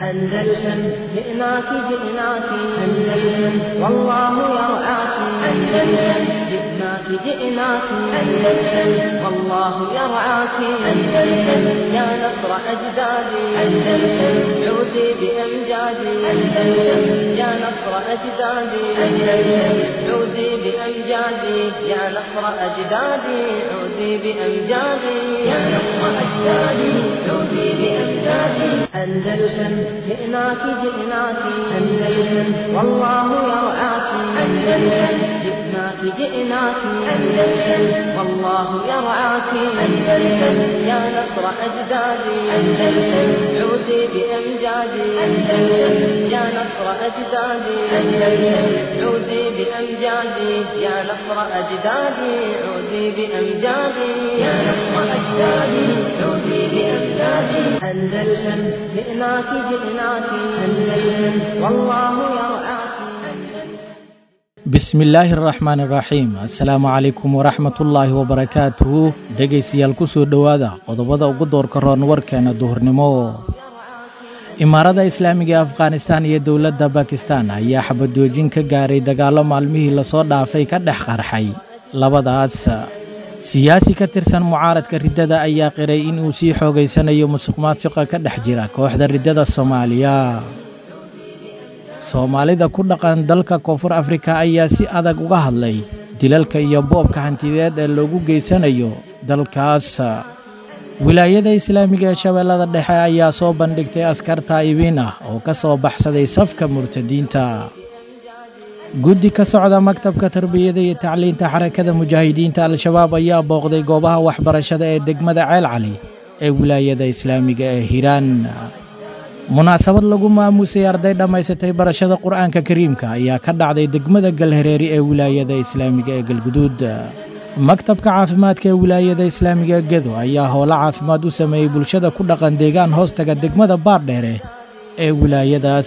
أندلسن جئناك جئناك أندلسن والله يرعاك أندلسن جئناك جئناك أندلسن والله يرعاك أندلسن يا نصر أجدادي أندلسن عودي بأمجادي أندلسن يا نصر أجدادي أندلسن عودي بأمجادي يا نصر أجدادي عودي بأمجادي يا نصر أجدادي عودي بأمجادي أندلسن جئناك جئناك أندلسن والله يرعاك أندلسن جئناك جئناك أندلسن والله يرعاك أندلسن يا نصر أجدادي أندلسن عودي بأمجادي أندلسن يا نصر أجدادي أندلسن عودي بأمجادي يا نصر أجدادي عودي بأمجادي يا نصر أجدادي عودي بأمجادي أندلسن جئناك جئناك أندلسن والله يرعاك bismi illaahi araxmaan iraxiim assalaamu calaykum waraxmatullaahi wabarakaatuhu dhegaystayaal ku soo dhowaada qodobada ugu doorka roon warkeena duhurnimo imaarada islaamiga ee afghanistan iyo dowladda bakistan ayaa xabadoojin ka gaaray dagaallo maalmihii lasoo dhaafay ka dhex qarxay labadaas siyaasi ka tirsan mucaaradka riddada ayaa qiray in uu sii xoogaysanayo musuq maasiqa ka dhex jira kooxda riddada soomaaliya soomaalida ku dhaqan dalka koonfur afrika ayaa si adag uga hadlay dilalka iyo boobka hantideed ee loogu geysanayo dalkaas wilaayada islaamiga ee shabeellada dhexe ayaa soo bandhigtay askar taa'ibiin ah oo ka soo baxsaday safka murtadiinta guddi ka socda maktabka tarbiyada iyo tacliinta xarakada mujaahidiinta al-shabaab ayaa booqday goobaha waxbarashada ee degmada ceel cali ee wilaayada islaamiga ee hiiraan munaasabad lagu maamuusay arday dhammaysatay barashada qur'aanka kariimka ayaa ka dhacday degmada galhareeri ee wilaayada islaamiga ee galguduud maktabka caafimaadka ee wilaayada islaamiga gedo ayaa howlo caafimaad u sameeyey bulshada ku dhaqan deegaan hoostaga degmada baardheere ee wilaayadaas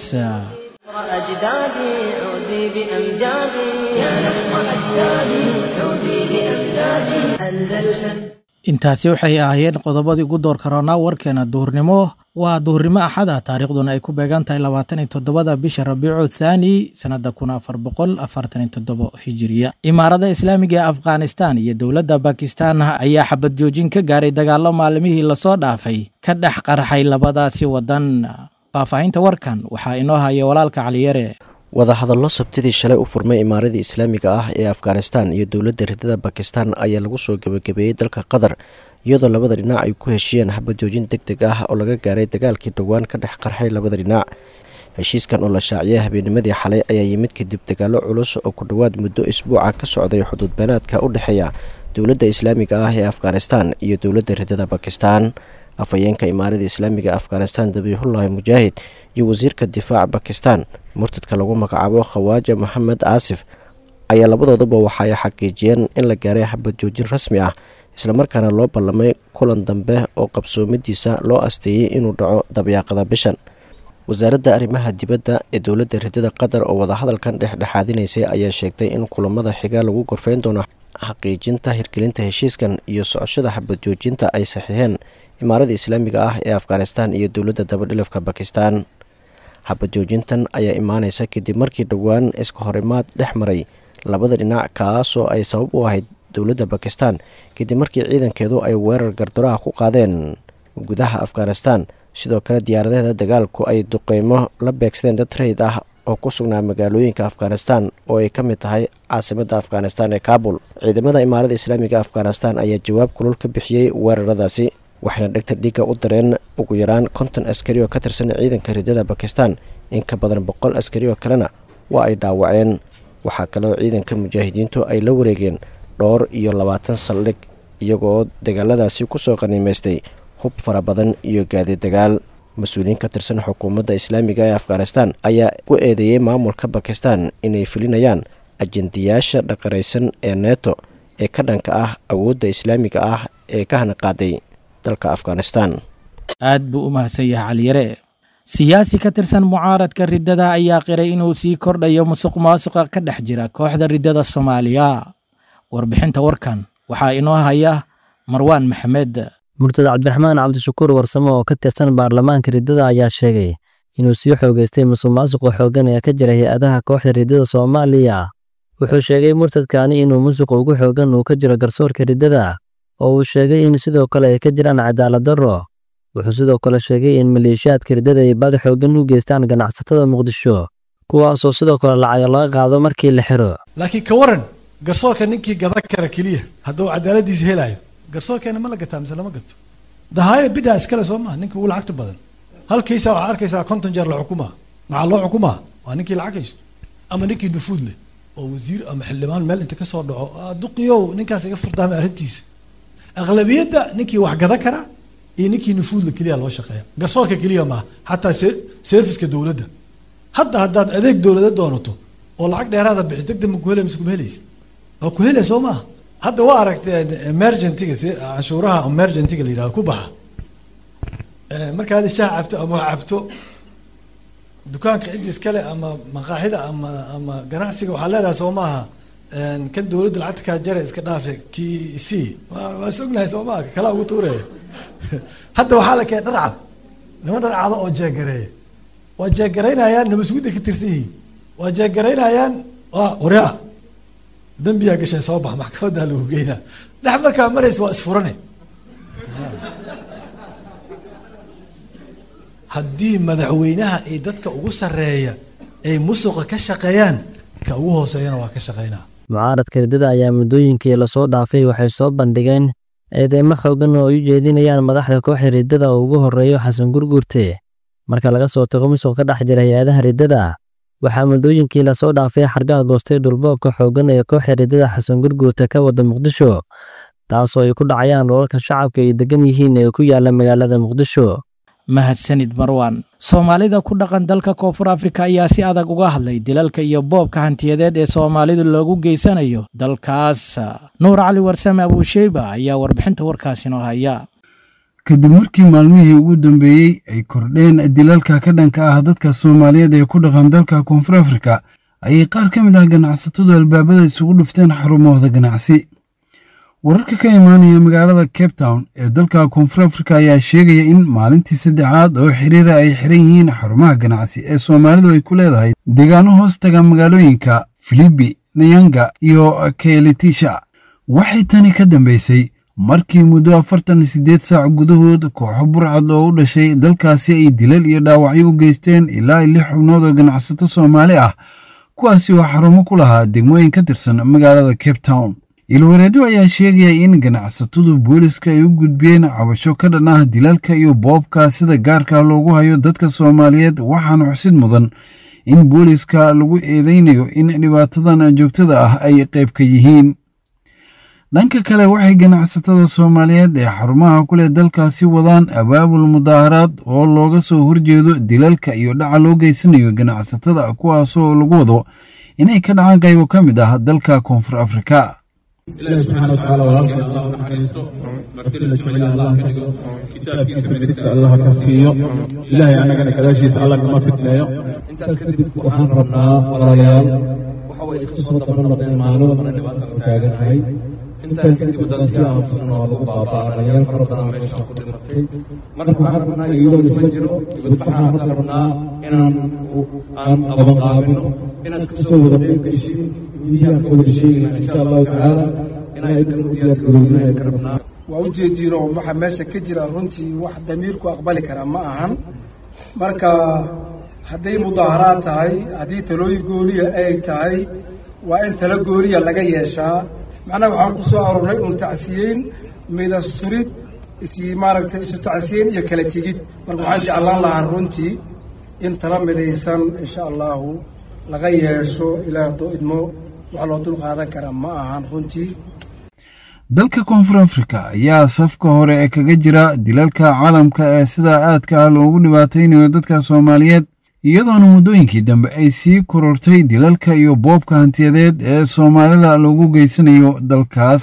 أجدادي عودي بأمجادي يا نصر أجدادي عودي بأمجادي أندلسن intaasi waxay ahaayeen qodobadii ugu doorka roonaa warkeena duhurnimo waa duhurnimo axada taariikhduna ay ku beegan tahay labaatan iyo toddobada bisha rabiicu thaani sannadda kun afar boqol afartan iyo toddobo hijiriya imaarada islaamiga ee afghanistan iyo dowladda bakistan ayaa xabad joojin ka gaaray dagaallo maalmihii lasoo dhaafay ka dhex qarxay labadaasi waddan faahfaahinta warkan waxaa inoo haya walaalka caliyare wadahadallo sabtidii shalay u furmay imaaradii islaamiga ah ee afghanistan iyo dowladda riddada bakistan ayaa lagu soo gebagabeeyey dalka qatar iyadoo labada dhinac ay ku heshiiyeen xabad joojin deg deg ah oo laga gaaray dagaalkii dhowaan ka dhex qarxay labada dhinac heshiiskan oo la shaaciyay habeennimadii xalay ayaa yimid kadib dagaallo culus oo ku dhowaad muddo isbuuca ka socday xuduud beenaadka u dhexeeya dowladda islaamiga ah ee afghanistan iyo dowladda riddada bakistan afhayeenka imaarada islaamiga afghanistan dabiixullaahi mujaahid iyo wasiirka difaaca bakistan murtadka lagu magacaabo khawaaja maxamed aasif ayaa labadoodaba waxa ay xaqiijiyeen in la gaaray xabad joojin rasmi ah islamarkaana loo ballamay kulan dambe oo qabsoomadiisa loo asteeyey inuu dhaco dabyaaqada bishan wasaaradda arrimaha dibadda ee dowladda riddada qatar oo wadahadalkan dhexdhexaadinaysay ayaa sheegtay in kulamada xiga lagu gorfeyn doono xaqiijinta hirgelinta heshiiskan iyo socoshada xabad joojinta ay saxiixeen imaarada islaamiga ah ee afghanistan iyo dowladda dabadhilafka bakistan xabad joojintan ayaa imaaneysa kadib markii dhowaan iska horimaad dhex maray labada dhinac kaasoo ay sabab u ahayd dowladda bakistan kadib markii ciidankeedu ay weerar gardaroha ku qaadeen gudaha afghanistan sidoo kale diyaaradaheeda dagaalku ay duqeymo la beegsadeen dad rayid ah oo ku sugnaa magaalooyinka afghanistan oo ay ka mid tahay caasimadda afghanistan ee kabul ciidamada imaarada islaamiga afghanistan ayaa jawaab kulul ka bixiyey weeraradaasi waxayna dhegtar dhiigga u dareen ugu yaraan konton askari oo ka tirsan ciidanka riddada bakistan in ka badan boqol askari oo kalena waa ay dhaawaceen waxaa kaleo ciidanka mujaahidiintu ay la wareegeen dhowr iyo labaatan saldhig iyagoo dagaaladaasi kusoo qaniimaystay hub fara badan iyo gaadi dagaal mas-uuliyiin ka tirsan xukuumadda islaamiga ee afghanistan ayaa ku eedeeyey maamulka bakistan inay fulinayaan ajendayaasha dhaqaraysan ee neto ee ka dhanka ah awoodda islaamiga ah ee ka hanaqaaday dalka afghanistan aad buu u mahadsan yahay caliyare siyaasi ka tirsan mucaaradka riddada ayaa qiray inuu sii kordhayo musuq maasuqa ka dhex jira kooxda riddada soomaaliya warbixinta warkan waxaa inoo haya marwaan maxamed murtad cabdiraxmaan cabdishakuur warsamo oo ka tirsan baarlamaanka riddada ayaa sheegay inuu sii xoogaystay musuqmaasuqa xooggan ee ka jira hay-adaha kooxda riddada soomaaliya wuxuu sheegay murtadkaani inuu musuqa ugu xooggan uu ka jiro garsoorka riddada oo uu sheegay in sidoo kale ay ka jiraan cadaalad darro wuxuu sidoo kale sheegay in maleeshiyaadka riddada ay baad xooggan u geystaan ganacsatada muqdisho kuwaasoo sidoo kale lacago laga qaado markii la xiro laakiin ka waran garsoorka ninkii gadan kara keliya hadduu cadaaladiisa helaayo garsoorkeena ma la gataa mise lama gato dahaaya bidhaa iskale soo maha ninkii ugu lacagta badan halkiisa waxaa arkaysaa konton jeer la xukumaa maxaa loo xukumaa waa ninkii lacag haysto ama ninkii nufuud leh oo wasiir ama xildhibaan meel inta kasoo dhaco duqiyow ninkaas iga furdaamay arrintiisa aqlabiyadda ninkii wax gadan kara iyo ninkii nufuudla keliya loo shaqeeya garsoorka keliya maaha xataa serviska dowladda hadda haddaad adeeg dowlada doonato oo lacag dheeraada bixis deg deg ma ku helay mise kuma helaysid waa ku helay soo maaha hadda waa aragteen emergentiga si canshuuraha emergentiga la yidhahdo ku baxa markaad shaah cabto ama wax cabto dukaanka ciddi iskale ama maqaaxida ama ama ganacsiga waxaa leedahay soo maaha kan dowladda lacagta kaa jare iska dhaafe kii c waa is ognahay soo maaha kalaa ugu tuuraya hadda waxaa la keenay dharcad niman dharcado oo jeegareeya waa jeegaraynayaan nabasugudda ka tirsan yihiin waa jeegaraynayaan waa waryaa dambiyaa gashay soo bax maxkamaddaa lagu geynaa dhex markaa maraysa waa isfurane haddii madaxweynaha iyo dadka ugu sarreeya ay musuqa ka shaqeeyaan ka ugu hooseeyana waa ka shaqeynaa mucaaradka riddada ayaa muddooyinkii lasoo dhaafay waxay soo bandhigeen eedeymo xoogan oo ay u jeedinayaan madaxda kooxda riddada oo ugu horreeyo xasan gurgurte marka laga soo tago musuq ka dhex jira hay-adaha riddada waxaa muddooyinkii lasoo dhaafay xargaha goostay dhulboobka xooggan ee kooxda riddada xasan gurgurta ka wada muqdisho taasoo ay ku dhacayaan dholalka shacabka ay degan yihiin ee ku yaala magaalada muqdisho mahadsanid marwan soomaalida ku dhaqan dalka koonfur afrika ayaa si adag uga hadlay dilalka iyo boobka hantiyadeed ee soomaalidu loogu geysanayo dalkaas nuur cali warsame abuusheyba ayaa warbixinta warkaasi noo haya kadib markii maalmihii ugu dambeeyey ay kordheen dilalka ka dhanka ah dadka soomaaliyeed ee ku dhaqan dalka koonfur afrika ayay qaar ka mid ah ganacsatadu albaabada isugu dhufteen xarumahooda ganacsi wararka ka imaanaya magaalada cape town ee dalka koonfur afrika ayaa sheegaya in maalintii saddexaad oo xiriira ay xiran yihiin xarumaha ganacsi ee soomaalidu ay ku leedahay deegaano hoos taga magaalooyinka filibi nayanga iyo keelitisha waxay tani ka dambeysay markii muddo afartan iyo siddeed saac gudahood kooxo burcad oo u dhashay dalkaasi ay dilal iyo dhaawacyo u geysteen ilaa lix xubnood oo ganacsato soomaali ah kuwaasi oo xarumo ku lahaa degmooyin ka tirsan magaalada cape town ilwareedo ayaa sheegaya in ganacsatadu booliska ay u gudbiyeen cabasho ka dhan ah dilalka iyo boobka sida gaarka loogu hayo dadka soomaaliyeed waxaana xusid mudan in booliska lagu eedeynayo in dhibaatadan joogtada ah ay qayb ka yihiin dhanka kale waxay ganacsatada soomaaliyeed ee xarumaha ku leh dalkaasi wadaan abaabul mudaaharaad oo looga soo horjeedo dilalka iyo dhaca loo geysanayo ganacsatada kuwaasoo lagu wado inay ka dhacaan qaybo ka mid ah dalka koonfur afrika ilaahi subxaana watacaala walaalkeen allah u naxariisto marti la jeceliya allah ka dhigo kitaabkiisa midigta allah ka siiyo ilaahay annagana gadaashiisa allah nama fitneeyo intaas kadib waxaan rabnaa walaalayaal waxa way iska soo daban noqdeen maalmo mana dhibaata u taaganahay intaan kadib haddaan si aamusan oo lagu baabaa dhalinyaro fara badan meeshaan ku dhimatay marka waxaan rabnaa iyadoo isma jiro dibadbaxaan marka rabnaa inaan aan qaban qaabino inaad kasoo wada qayb gashin midiyaha ka wada sheegina insha allahu tacaala inaa intan u diyaar garoobina ay ka rabnaa waa u jeediino waxa meesha ka jira runtii wax damiirku aqbali kara ma ahan marka hadday mudaaharaad tahay haddii talooyin gooniya ay tahay waa in talo gooniya laga yeeshaa macnaha waxaan ku soo aroornay un tacsiyeyn midasturid isi maaragtay isu tacsiyeyn iyo kala tegid marka waxaan jeclaan lahaa runtii in tala midaysan insha allahu laga yeesho ilaa haddoo idmo wax loo dul qaadan kara ma ahan runtii dalka koonfur afrika ayaa safka hore ee kaga jira dilalka caalamka ee sidaa aadka ah loogu dhibaataynayo dadka soomaaliyeed iyadoona muddooyinkii dambe ay sii korortay dilalka iyo boobka hantiyadeed ee soomaalida loogu geysanayo dalkaas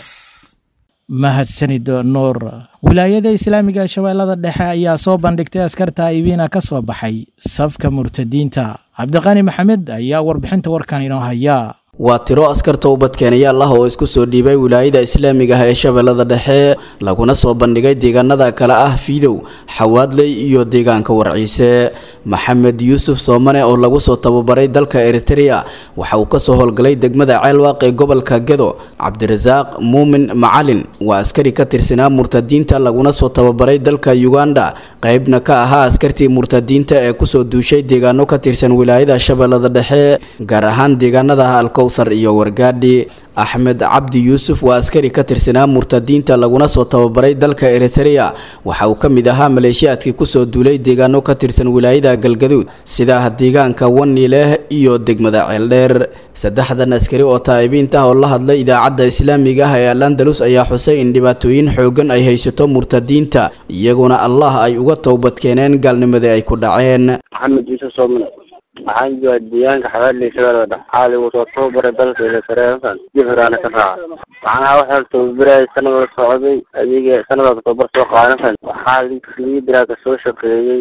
mahadsanid nuur wilaayada islaamiga shabeellada dhexe ayaa soo bandhigtay askarta ibiina ka soo baxay safka murtadiinta cabdiqani maxamed ayaa warbixinta warkan inoo haya waa tiro askarta ubadkeenayaal ah oo isku soo dhiibay wilaayada islaamiga ah ee shabeellada dhexe laguna soo bandhigay deegaanada kale ah fiidow xawaadley iyo deegaanka warciise maxamed yuusuf soomane oo lagu soo tababaray dalka eritrea waxa uu kasoo howlgalay degmada ceelwaaq ee gobolka gedo cabdirasaaq muumin macalin waa askari ka tirsanaa murtadiinta laguna soo tababaray dalka uganda qeybna ka ahaa askartii murtadiinta ee kusoo duushay deegaano ka tirsan wilaayada shabeellada dhexe gaar ahaan deegaanada alkowthar iyo wargaadhi axmed cabdi yuusuf waa askari ka tirsanaa murtadiinta laguna soo tababaray dalka eritrea waxa uu ka mid ahaa maleeshiyaadkii kusoo duulay deegaano ka tirsan wilaayada galgaduud sida deegaanka waniileh iyo degmada ceeldheer saddexdan askari oo taa'ibiinta ah oo la hadlay idaacadda islaamiga ah ee al andalus ayaa xusay in dhibaatooyin xoogan ay haysato murtadiinta iyaguna allah ay uga towbadkeeneen gaalnimadii ay ku dhaceen maxamed yuusuf soomane waxaan joogaa deegaanka xabaadley shabeellada dhexe xaali uu soo tababaray dalka ilasareefan jifraana ka raaca waxaan ahaa waxaa tababarayay sanada socday adiga sanadaas tababar soo qaadansan waxaa liidraa ka soo shaqeeyey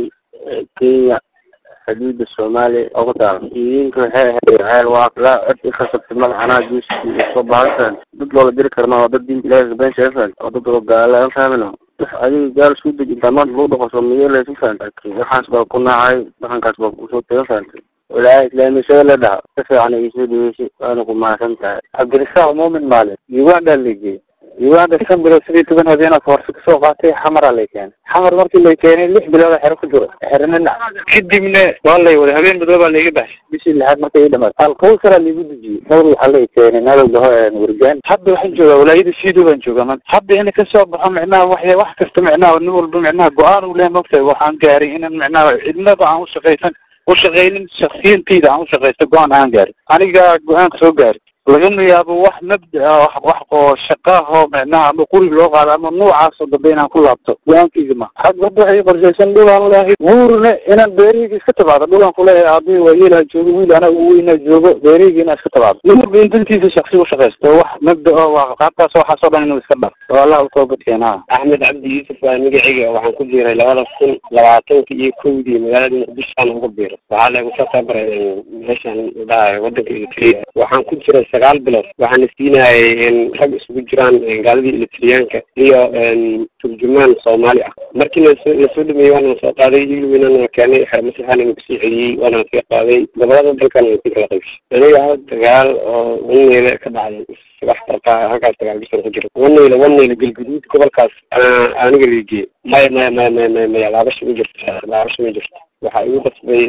kenya xuduuda soomaaliya oo ku taala iidinka waxay ahayd ceel waa ilaa cod ikasabtay madaxanaha juuska soo baahan dad loola diri karna waa dad diinta ilaahi been sheefan oo dad oo gaala fahmina adiga gaal isku dej intaa maanta lagu dhaqo soomaaliya ku fahantay waxaas baa ku nacay dhaqankaas baa kusoo taga fahantay walaahi islaamisada la dhaha si fiican ay soo dhaweysay waana ku mahadsan tahay cabdirasaaq muumin maalin uganda lageey uganda shan bilood sidii toban habeenaa koorsi kasoo qaatay xamaraa lay keenay xamar markii lay keenay lix bilood xero ku jiro xeranana kadibna waa lay waday habeen madoobaa layga baxshay bishii lixaad markay ii dhamaatay alkawsaraa laygu dejiyey dawr waxaa lay keenay nadowga ho wargaan hadda waxaan joogaa walaayada siido baan joogaa man hadda ina kasoo baxo micnaha wax wax kasta micnaha nin walba micnaha go-aan uu lehay mogtahay waxaan gaaray inan micnaha cidnaba aan ushaqaysan ushaqaynin shaksiyantayda aan ushaqaysta go-aan aan gaarin aniga go-aanka soo gaari lagama yaabo wax mabda wax oo shaqaahoo micnaha ama quri loo qaado ama noocaasoo dambe inaan ku laabto go-aankayga ma had hadda waxay qorshaysan dhulaan leehay wuurna inaan beerihayga iska tabaado dhulaan kuleehay aabihi waa yeelaa joogo wiil anaa ugu weynaa joogo beerihayga inaan iska tabaado nin walba in dantiisa shaksi ushaqaysto wax mabda oo waa qaabkaas waxaasoo dhan inuu iska dhar oo allah utoobadkeena axmed cabdi yuusuf waa magacayga waxaan ku jiray labada kun labaatanka iyo kowdii magaalada muqdishoan uga biiro waxaa lagu soo tababaray meeshaan dhahay wadanka eritrea waxaan ku jiray sagaal bilood waxaana siinayay rag isugu jiraan gaaladii elitriyaanka iyo turjumaan soomaali ah markii lasoo lasoo dhameeyey waana soo qaaday ilwinana keenay xermasaxaana kusii celiyey waana sii qaaday gobolada dalkana sii kala qaybshay aniga dagaal oo waneyle ka dhacday wax farqa halkaas dagaal bisan ku jiro waneyle waneyle galguduud gobolkaas aniga liigiyey maya maya maya maya maya maya laabasha ma jirto laabasha ma jirto waxaa igu qasbay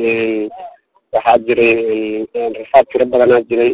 waxaa jiray rafaad tiro badanaa jiray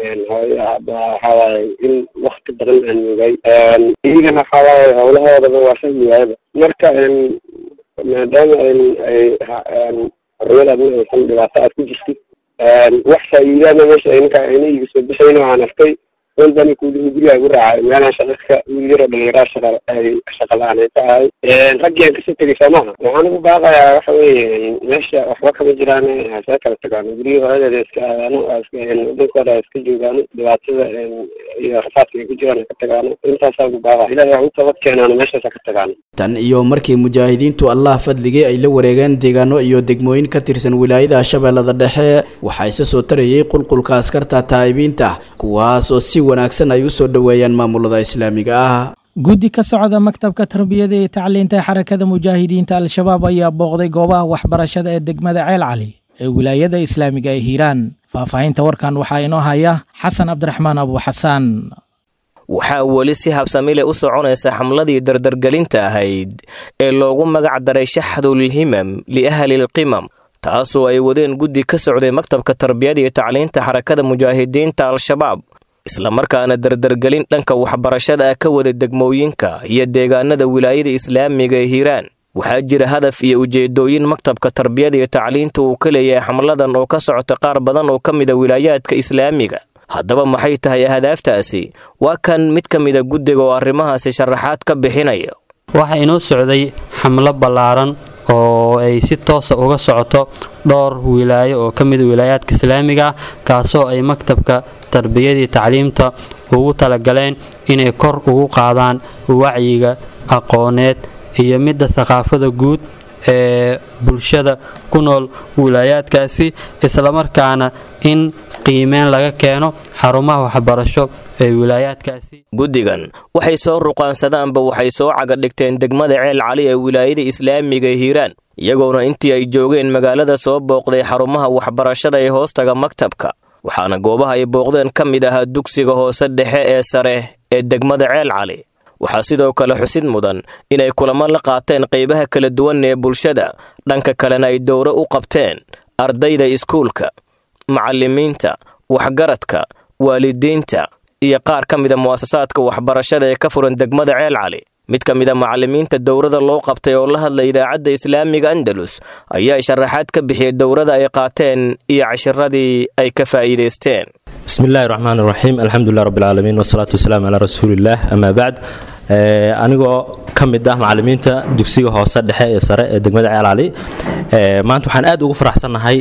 waxawaaye in wakti badan aan moogay iyagana waxawaaye howlahoodaba waa fahmi waayaba marka maadaama ay xorriyad adna aysan dhibaato aad ku jirtid wax faa'iidaana meesha ninka ayna iga soo bixayna waxaan arkay walbani kuulihi guriga igu raacay meelaan shaqaka wiil yaroo dhalinyaraa shaqa ay shaqa la-aan ay ka ahay raggiaan kasoo tegay soo maha waxaan ugu baaqayaa waxa weeye meesha waxba kama jiraan hasee kala tagaano guryihi horadeeda iska aadaano wadankooda iska joogaano dhibaatada iyo rafaadka ay ku jiraan ka tagaano intaasaa ugu baaqa ilahi wax u tabad keenaano meeshaasa ka tagaano tan iyo markii mujaahidiintu allah fadligay ay la wareegeen deegaano iyo degmooyin ka tirsan wilaayada shabeellada dhexe waxaa isa soo tarayay qulqulka askarta taa'ibiinta kuwaas oo si wanaagsan ay u soo dhoweeyaan maamulada islaamiga ah guddi ka socda maktabka tarbiyada iyo tacliinta ee xarakada mujaahidiinta al-shabaab ayaa booqday goobaha waxbarashada ee degmada ceel cali ee wilaayada islaamiga ee hiiraan faahfaahinta warkan waxaa inoo haya xasan cabdiraxmaan abu xasaan waxaa weli si habsamile u soconaysa xamladii dardargelinta ahayd ee loogu magac daray shaxdulhimam liahlilqimam taasoo ay wadeen guddi ka socday maktabka tarbiyada iyo tacliinta xarakada mujaahidiinta al-shabaab islamarkaana dardargelin dhanka waxbarashada ah ka wada degmooyinka iyo deegaanada wilaayada islaamiga ee hiiraan waxaa jira hadaf iyo ujeedooyin maktabka tarbiyada iyo tacliinta uu ka leeyahay xamladan oo ka socota qaar badan oo ka mida wilaayaadka islaamiga haddaba maxay tahay ahdaaftaasi waa kan mid ka mida guddiga oo arrimahaasi sharaxaad ka bixinaya waxaa inoo socday xamlo ballaaran oo ay si toosa uga socoto dhowr wilaayo oo ka mida wilaayaadka islaamiga kaasoo ay maktabka tarbiyadii tacliimta ugu talagaleen inay kor ugu qaadaan wacyiga aqooneed iyo midda thaqaafada guud ee bulshada ku nool wilaayaadkaasi islamarkaana in qiimeyn laga keeno xarumaha waxbarasho ee wilaayaadkaasi guddigan waxay soo ruqaansadaanba waxay soo cagadhigteen degmada ceel cali ee wilaayada islaamiga hiiraan iyagoona intii ay joogeen magaalada soo booqday xarumaha waxbarashada ee hoostaga maktabka waxaana goobaha ay booqdeen ka mid ahaa dugsiga hoose dhexe ee sare ee degmada ceel cali waxaa sidoo kale xusid mudan inay kulamo la qaateen qaybaha kala duwan ee bulshada dhanka kalena ay dowro u qabteen ardayda iskuulka macallimiinta waxgaradka waalidiinta iyo qaar ka mida mu'asasaadka waxbarashada ee ka furan degmada ceel cali mid ka mid a macallimiinta dowrada loo qabtay oo la hadlay idaacadda islaamiga andalus ayaa sharaxaad ka bixiyey dowrada ay qaateen iyo cashiradii ay ka faa'iidaysteen bismillahi raxmaan raxiim alxamdulilah rabbilcaalamiin wasalaatu wasalaamu calaa rasuulillaah amaa bacd anigoo ka mid ah macallimiinta dugsiga hoose dhexe ee sare ee degmada ceel cali maanta waxaan aad ugu faraxsannahay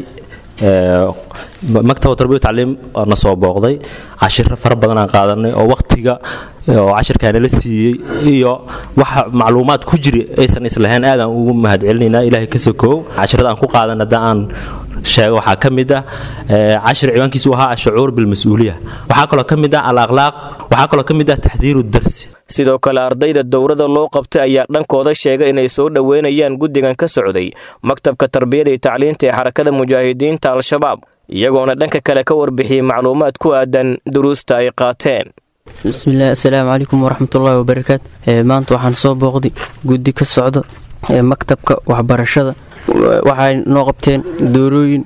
maktaba tarbiya tacliim na soo booqday cashiro fara badan aan qaadanay oo wakhtiga oo cashirkaana la siiyey iyo waxa macluumaad ku jiri aysan islahayn aadaan ugu mahadcelinaynaa ilaahay ka sokoow cashirada aan ku qaadan hadda aan sheego waxaa ka mid ah cashir ciwaankiisu ahaa ashucuur bilmas-uuliya waxaa kaloo ka mid ah al akhlaaq waxaa kaloo ka mid ah taxdiiru darsi sidoo kale ardayda dowrada loo qabtay ayaa dhankooda sheegay inay soo dhoweynayaan guddigan ka socday maktabka tarbiyada iyo tacliinta ee xarakada mujaahidiinta al-shabaab iyagoona dhanka kale ka warbixiyey macluumaad ku aadan duruusta ay qaateen bismillaah assalaamu calaykum waraxmatullaahi wabarakaat maanta waxaan soo booqday guddi ka socda ee maktabka waxbarashada waxay noo qabteen doorooyin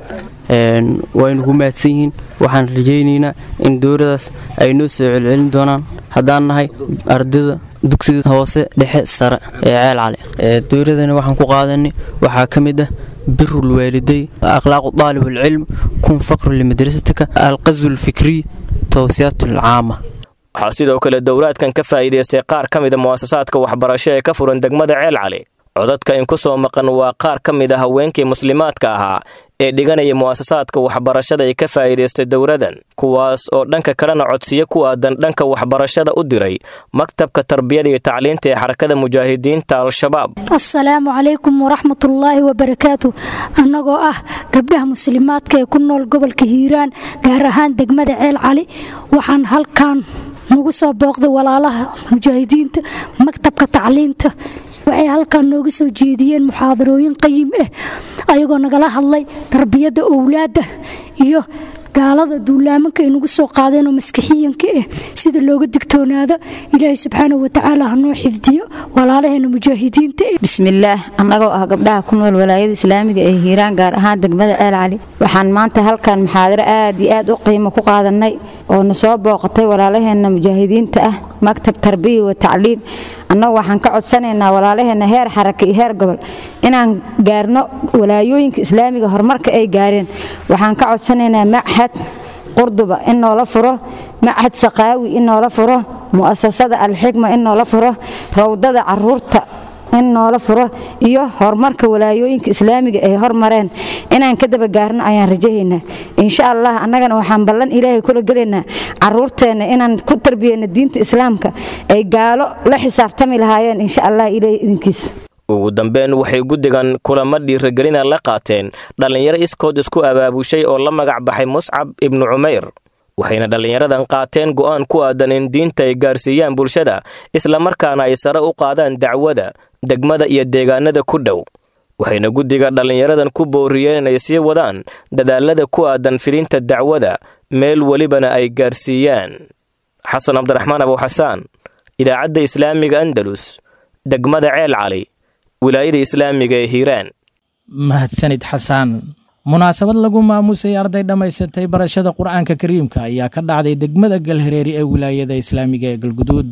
waynu ku mahadsan yihiin waxaan rajaynaynaa in dowradaas ay noo soo celcelin doonaan haddaan nahay ardayda dugsiga hoose dhexe sare ee ceel cali dowradani waxaan ku qaadanay waxaa ka mid ah biru lwaaliday akhlaaqu daalib alcilm kun faqru limadrasatika alqazu lfikriy towsiyaat alcaama waxaa sidoo kale dowlaadkan ka faa'iidaystay qaar ka mida mu'asasaadka waxbarasho ee ka furan degmada ceel cali codadka in ku soo maqan waa qaar ka mid a haweenkii muslimaadka ahaa ee dhiganaya mu'asasaadka waxbarashada ay ka faa'iidaystay dowladan kuwaas oo dhanka kalena codsiyo ku aadan dhanka waxbarashada u diray maktabka tarbiyada iyo tacliinta ee xarakada mujaahidiinta al-shabaab assalaamu calaykum waraxmatullaahi wabarakaatu annagoo ah gabdhaha muslimaadka ee ku nool gobolka hiiraan gaar ahaan degmada ceel cali waxaan halkan nagu soo booqday walaalaha mujaahidiinta maktabka tacliinta waxay halkan nooga soo jeediyeen muxaadarooyin qayim ah ayagoo nagala hadlay tarbiyadda owlaadda iyo gaalada duulaamanka ay nagu soo qaadeen oo maskixiyanka ah sida looga digtoonaado ilaahay subxaanahu watacaala hanoo xifdiyo walaalaheena mujaahidiinta ah bismillaah annagoo ah gabdhaha ku nool walaayada islaamiga ee hiiraan gaar ahaan degmada ceel cali waxaan maanta halkan muxaadaro aad iyo aad u qiimo ku qaadanay oo na soo booqatay walaalaheena mujaahidiinta ah maktab tarbiya wa tacliim annagu waxaan ka codsanaynaa walaalaheena heer xaraka iyo heer gobol inaan gaarno walaayooyinka islaamiga horumarka ay gaareen waxaan ka codsanaynaa machad qurduba in noola furo machad saqaawi in noola furo mu'asasada alxikma in noola furo rawdada caruurta in noola furo iyo horumarka walaayooyinka islaamiga ay hormareen inaan ka daba gaarno ayaan rajahaynaa insha allah annagana waxaan ballan ilaahay kula gelaynaa caruurteenna inaan ku tarbiyeyno diinta islaamka ay gaalo la xisaabtami lahaayeen insha allah ilaahay idinkiisa ugu dambeyn waxay guddigan kulamo dhiiragelina la qaateen dhallinyaro iskood isku abaabushay oo la magac baxay muscab ibnu cumayr waxayna dhallinyaradan qaateen go'aan ku aadan in diinta ay gaarsiiyaan bulshada islamarkaana ay sare u qaadaan dacwada degmada iyo deegaanada ku dhow waxayna guddiga dhallinyaradan ku booriyeen inay sii wadaan dadaalada ku aadan fidinta dacwada meel welibana ay gaarsiiyaan xasan cabdiraxmaan abuuxasaan idaacadda islaamiga andalus degmada ceel cali wilaayada islaamiga ee hiiraan mahadsanid xasaan munaasabad lagu maamusay arday dhammaysatay barashada qur'aanka kariimka ayaa ka dhacday degmada galhareeri ee wilaayada islaamiga ee galguduud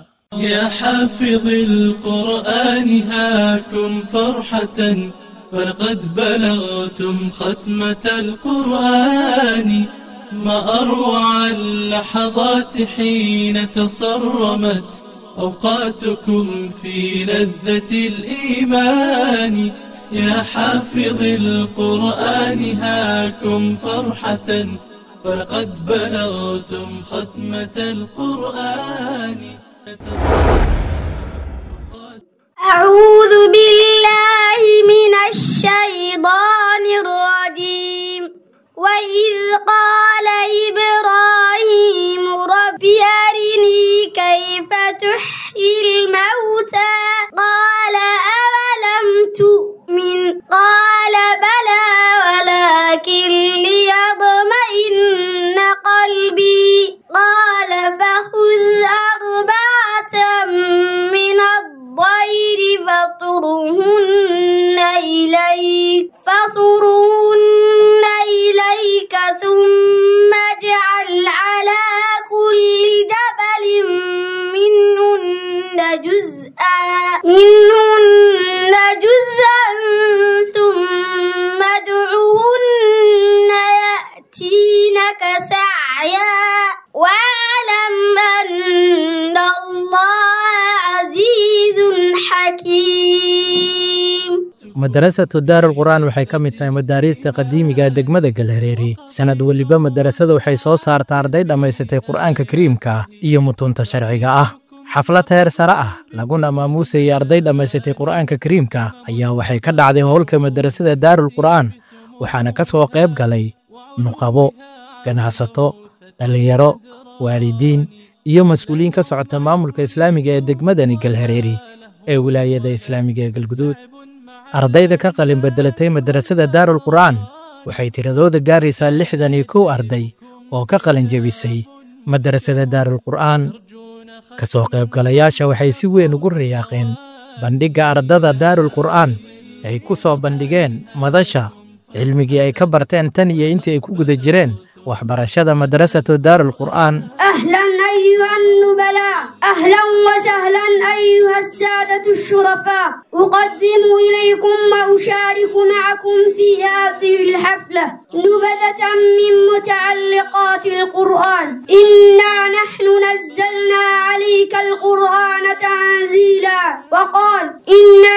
يا حافظ القرآن هاكم فرحة فلقد بلغتم ختمة القرآن ما أروع اللحظات حين تصرمت أوقاتكم في لذة الإيمان يا حافظ القرآن هاكم فرحة فلقد بلغتم ختمة القرآن أعوذ بالله بالله من الشيطان الرجيم وإذ قال إبراهيم رب أرني كيف تحيي الموتى قال أولم تؤمن قال بلى ولكن ليطمئن قلبي قال فخذ أربعة من الطير فطرهن إليك فصرهن إليك ثم اجعل على كل جبل منهن جزءا منهن جزءا ثم ادعهن يأتينك سعيا واعلم أن الله عزيز حكيم madarasatu daarul qur'aan waxay ka mid tahay madaariista qadiimiga ee degmada galhareeri sanad weliba madarasada waxay soo saartaa arday dhammaysatay qur'aanka kariimka iyo mutunta sharciga ah xaflad heer sare ah laguna maamuusayay arday dhammaysatay qur'aanka kariimka ayaa waxay ka dhacday howlka madarasada daarul qur'aan waxaana ka soo qayb galay nuqabo ganacsato dhallinyaro waalidiin iyo mas'uuliyiin ka socota maamulka islaamiga ee degmadani galhareeri ee wilaayada islaamiga ee galguduud ardayda ka qalin beddelatay madarasada daarul qur'aan waxay tiradooda gaaraysaa lixdan iyo kow arday oo ka qalin jebisay madarasada daarul qur'aan ka soo qaybgalayaasha waxay si weyn ugu riyaaqeen bandhigga ardada daarul qur'aan ay ku soo bandhigeen madasha cilmigii ay ka barteen tan iyo intii ay ku guda jireen waxbarashada madarasatu daarul qur'aan أهلا أيها النبلاء أهلا وسهلا أيها السادة الشرفاء أقدم إليكم وأشارك معكم في هذه الحفلة نبذة من متعلقات القرآن إنا نحن نزلنا عليك القرآن تنزيلا وقال إنا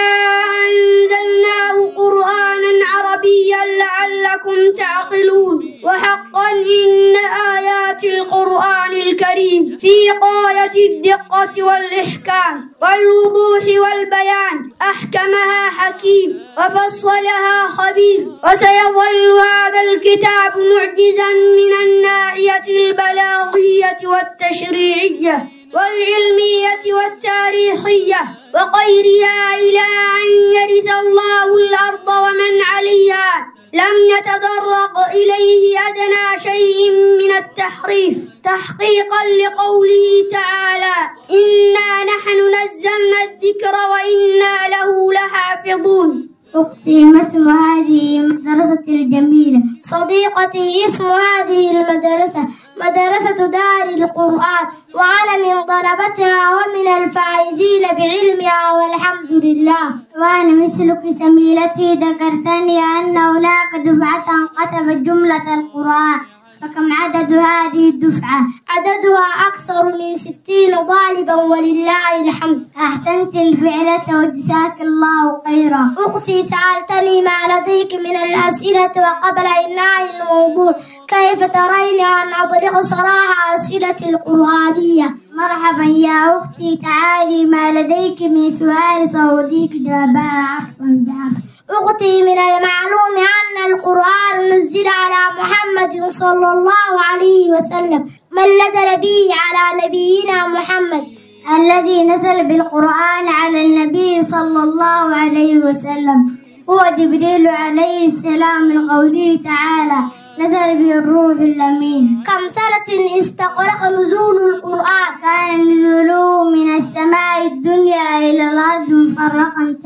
أنزلناه قرآنا عربيا لعلكم تعقلون وحقا إن آيات القرآن الكريم في غاية الدقة والإحكام والوضوح والبيان أحكمها حكيم وفصلها خبير وسيظل هذا الكتاب معجزا من الناحية البلاغية والتشريعية والعلمية والتاريخية وغيرها إلى أن يرث الله الأرض ومن عليها لم يتطرق إليه أدنى شيء من التحريف تحقيقا لقوله تعالى إنا نحن نزلنا الذكر وإنا له لحافظون أختي ما اسم هذه المدرسة الجميلة صديقتي اسم هذه المدرسة مدرسة دار القرآن وأنا من طلبتها ومن الفائزين بعلمها والحمد لله وأنا مثلك زميلتي ذكرتني أن هناك دفعة كتبت جملة القرآن فكم عدد هذه الدفعة؟ عددها أكثر من ستين طالبا ولله الحمد أحسنت الفعلة وجزاك الله خيرا أختي سألتني ما لديك من الأسئلة وقبل إنهاء الموضوع كيف ترين أن أطرق صراحة أسئلة القرآنية مرحبا يا أختي تعالي ما لديك من سؤال سأوديك جوابها عفوا بعفو أختي من المعلوم أن القرآن نزل على محمد صلى الله عليه وسلم من نزل به على نبينا محمد الذي نزل بالقرآن على النبي صلى الله عليه وسلم هو جبريل عليه السلام من قوله تعالى نزل به الروح الأمين كم سنة استغرق نزول القرآن كان نزوله من السماء الدنيا إلى الأرض مفرقا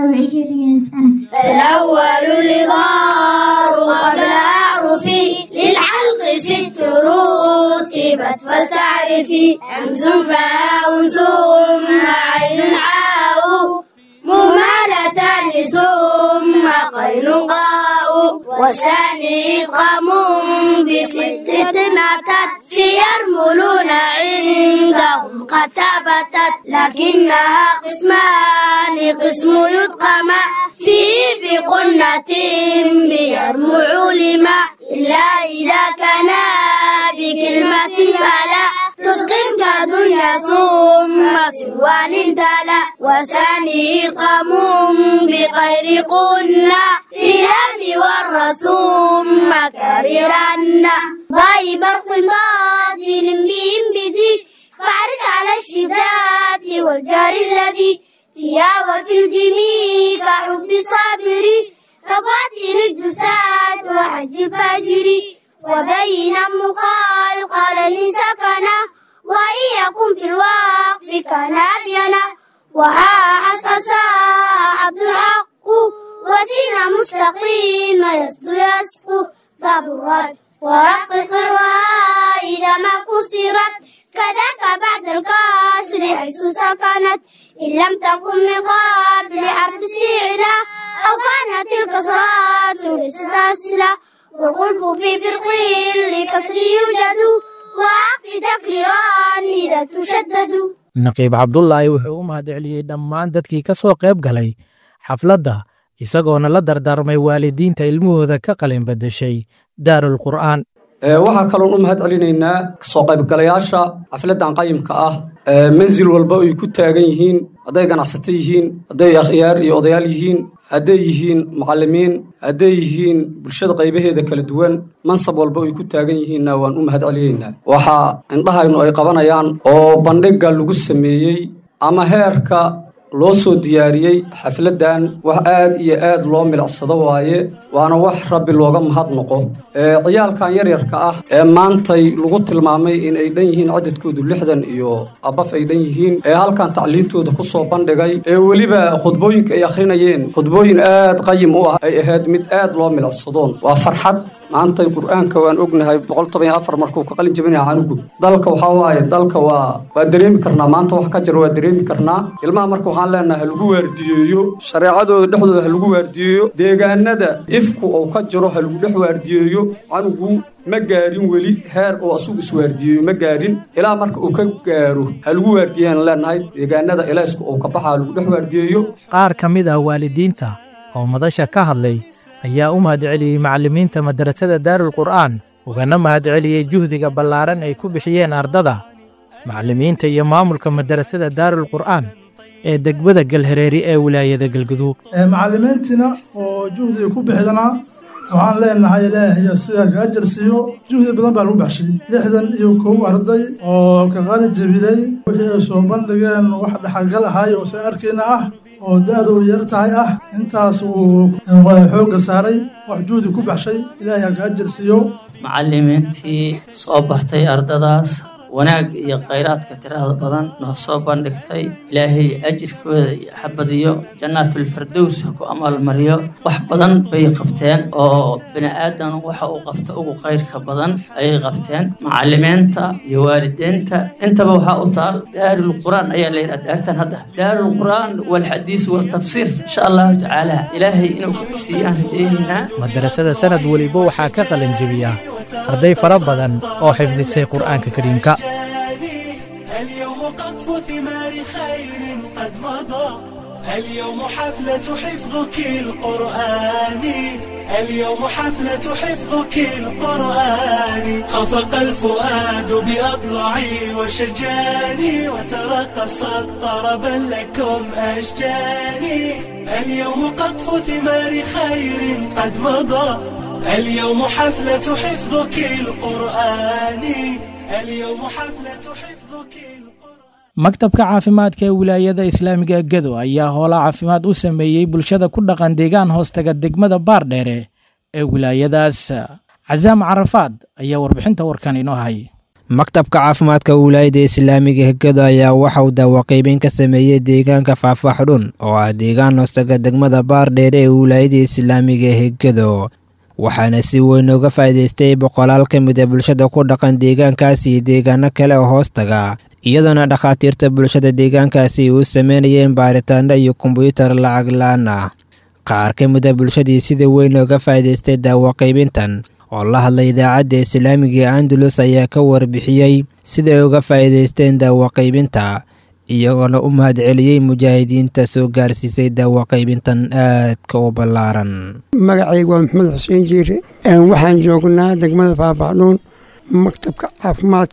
23 سنة فالأول الإظهار قبل أعرف للحلق ست رتبت فلتعرفي همز فاء ثم عين عاء مهملتان ثم قين قاء وثاني إدغام بست أتت في يرملون عندهم قد ثبتت لكنها قسمان قسم يدغم فيه بقنة بيرمع لما إلا إذا كان بكلمة فلا تدغم كدنيا الدين ثم سوان تلا وثاني قام بغير قلنا في الأمن والرسوم كررنا باي برق باطل بهم بذي فاحرص على الشداد والجار الذي فيها وفي الجميع كحب صابري رباط الجساد وحج الفجر وبين مقال قال لي سكنا وإن يكن في الوقف كان أبينا وها حسس عبد الحق وسين مستقيم يسدو يسقو باب الرد ورقق الراء إذا ما كسرت كذاك بعد الكسر حيث سكنت إن لم تكن من قبل حرف استعلاء أو كانت الكسرات ليست أسلا والقلب في فرق لكسر يوجد وعقف تكريران إذا تشدد naqiib cabdulaahi wuxuu u mahadceliyey dhammaan dadkii ka soo qayb galay xafladda isagoona la dardaarmay waalidiinta ilmahooda ka qalin badashay daarul qur'aan waxaa kaloon u mahad celinaynaa soo qaybgalayaasha xafladdan qayimka ah mansil walba ay ku taagan yihiin hadday ganacsato yihiin hadday akhyaar iyo odayaal yihiin hadday yihiin mucallimiin hadday yihiin bulshada qaybaheeda kala duwan mansab walba ay ku taagan yihiinna waan u mahad celinaynaa waxaa indhahaynu ay qabanayaan oo bandhigga lagu sameeyey ama heerka loo soo diyaariyey xafladdan wax aad iyo aad loo milicsado waaye waana wax rabbi looga mahadnaqo ciyaalkan yaryarka ah ee maantay lagu tilmaamay in ay dhan yihiin cadadkoodu lixdan iyo abaf ay dhan yihiin ee halkan tacliintooda ku soo bandhigay ee weliba khudbooyinka ay akhrinayeen khudbooyin aad qayim u ah ay ahayd mid aad loo milicsadoon waa farxad maantay qur'aanka waan ognahay markuu ka qalin jabinaya canugu dalka waxaa waaye dalka waa waa dareemi karnaa maanta wax ka jira waa dareemi karnaa ilmaha marka waxaan leenahay ha lagu waardiyeeyo shareecadooda dhexdooda ha lagu waardiyeeyo deegaanada ifku uu ka jiro ha lagu dhex waardiyeeyo canugu ma gaarin weli heer uu asugu iswaardiyeeyo ma gaarin ilaa marka uu ka gaaro ha lagu waardiyeyaan leenahay deegaanada ilaysku uu ka baxa ha lagu dhex waardiyeeyo qaar ka mid ah waalidiinta oo madasha ka hadlay ayaa u mahadceliyey macallimiinta madrasada daarul qur'aan ugana mahadceliyey juhdiga ballaaran ay ku bixiyeen ardada macallimiinta iyo maamulka madrasada daarul qur'aan ee degmada galhareeri ee wilaayada galguduub macallimiintiina oo juhdiga ku bixidana waxaan leenahay ilaahay asiga ka ajar siiyo juhdi badan baa lagu baxshay lixdan iyo kow arday oo ka qalin jabiday wixii ay soo bandhigeen wax dhaxalgal ahaay oo san arkayna ah oo da-du yar tahay ah intaas uu xoogga saaray wax juhdi ku baxshay ilaahay ha ka ajar siiyo macallimiintii soo bartay ardadaas wanaag iyo khayraadka tirada badan noo soo bandhigtay ilaahay ajirkooda iyo xabadiyo jannaatulfardows ha ku amaalmariyo wax badan bay qabteen oo bini aadan waxa uu qabta ugu khayrka badan ayay qabteen macallimiinta iyo waalidiinta intaba waxaa u taal daarul qur'aan ayaa la yidhaha daartan hadda daarul qur'aan walxadiis waltafsiir insha allahu tacaala ilaahay inuu siiyaan rajaynaynaa madarasada sanad weliba waxaa ka qalin jebiya arday fara badan oo xifdisay qur'aanka kariimka اليوم قطف ثمار خير قد مضى اليوم حفلة حفظك القرآن اليوم حفلة حفظك القرآن خفق الفؤاد بأضلعي وشجاني وترقصت طربا لكم أشجاني اليوم قطف ثمار خير قد مضى اليوم حفلة حفظك القرآن اليوم حفلة حفظك maktabka caafimaadka ee wilaayada islaamiga gedo ayaa hoola caafimaad u sameeyey bulshada ku dhaqan deegaan hoostaga degmada baardheere ee wilaayadaas casaam carafaad ayaa warbixinta warkan inoo hay maktabka caafimaadka wilaayada islaamiga gedo ayaa waxa uu daawaqaybeyn ka sameeyey deegaanka faahfaaxdhun oo ah deegaan hoostaga degmada baardheere ee wilaayada islaamiga hegedo waxaana si weyn uga faa'iidaystay boqolaal ka mid a bulshada ku dhaqan deegaankaas iyo deegaano kale oo hoostaga iyadoona dhakhaatiirta bulshada deegaankaasi u sameynayeen baaritaano iyo kombyuutar lacag la-aan ah qaar ka mid a bulshadii sida weyn uga faa'iidaystay daawaqaybintan oo la hadlay idaacadda islaamiga ee andalus ayaa ka warbixiyey siday uga faa'iidaysteen daawaqaybinta iyagoona u mahadceliyey mujaahidiinta soo gaarsiisay daawaqaybintan aadka u ballaaran magacaygu waa maxamed xuseen jiire waxaan joognaa degmada faahfaxdhuun maktabka caafimaadka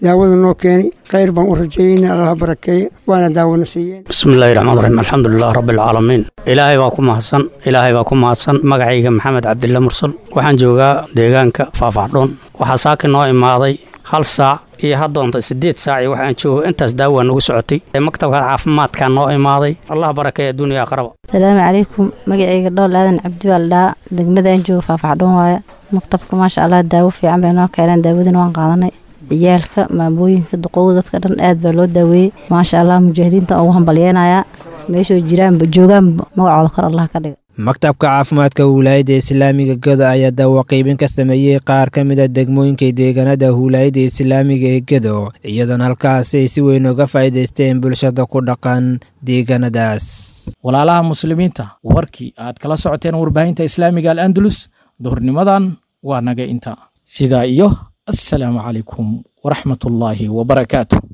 daawada noo keeni khayr baan u rajeeyeyna allaha barakeeye waana daawona siiyeen bismillahi raxmaan raxiim alxamdulilah rabbilcaalamiin ilaahay baa ku mahadsan ilaahay baa ku mahadsan magacayga maxamed cabdille mursal waxaan joogaa deegaanka faafacdhoon waxaa saaki noo imaaday hal saac iyo haddoonta siddeed saac iyo waxaan joogo intaas daawaa nagu socotay maktabka caafimaadkaa noo imaaday allah barakeeye adduuniya aqraba asalaamu calaykum magacayga dhool aadan cabdi baa la dhahaa degmada aan joogo faafacdhoon waaye maktabka maasha allah daawo fiican bay noo keeneen daawadina waan qaadanay ciyaalka maamooyinka duqowda dadka dhan aad baa loo daaweeyey maasha allah mujaahidiinta ugu hambalyeenayaa meeshoo jiraanba joogaanba magacooda kor allah ka dhiga maktabka caafimaadka wilaayadda islaamiga gedo ayaa daawo qaybin ka sameeyey qaar ka mid a degmooyinka deegaanada wilaayadda islaamiga ee gedo iyadoona halkaasi ay si weyn uga faa'iidaysteen bulshada ku dhaqan deegaanadaas walaalaha muslimiinta warkii aad kala socoteen warbaahinta islaamiga al andalus duhurnimadan waa naga inta sidaa iyo assalaamu calaykum waraxmatullaahi wabarakaatu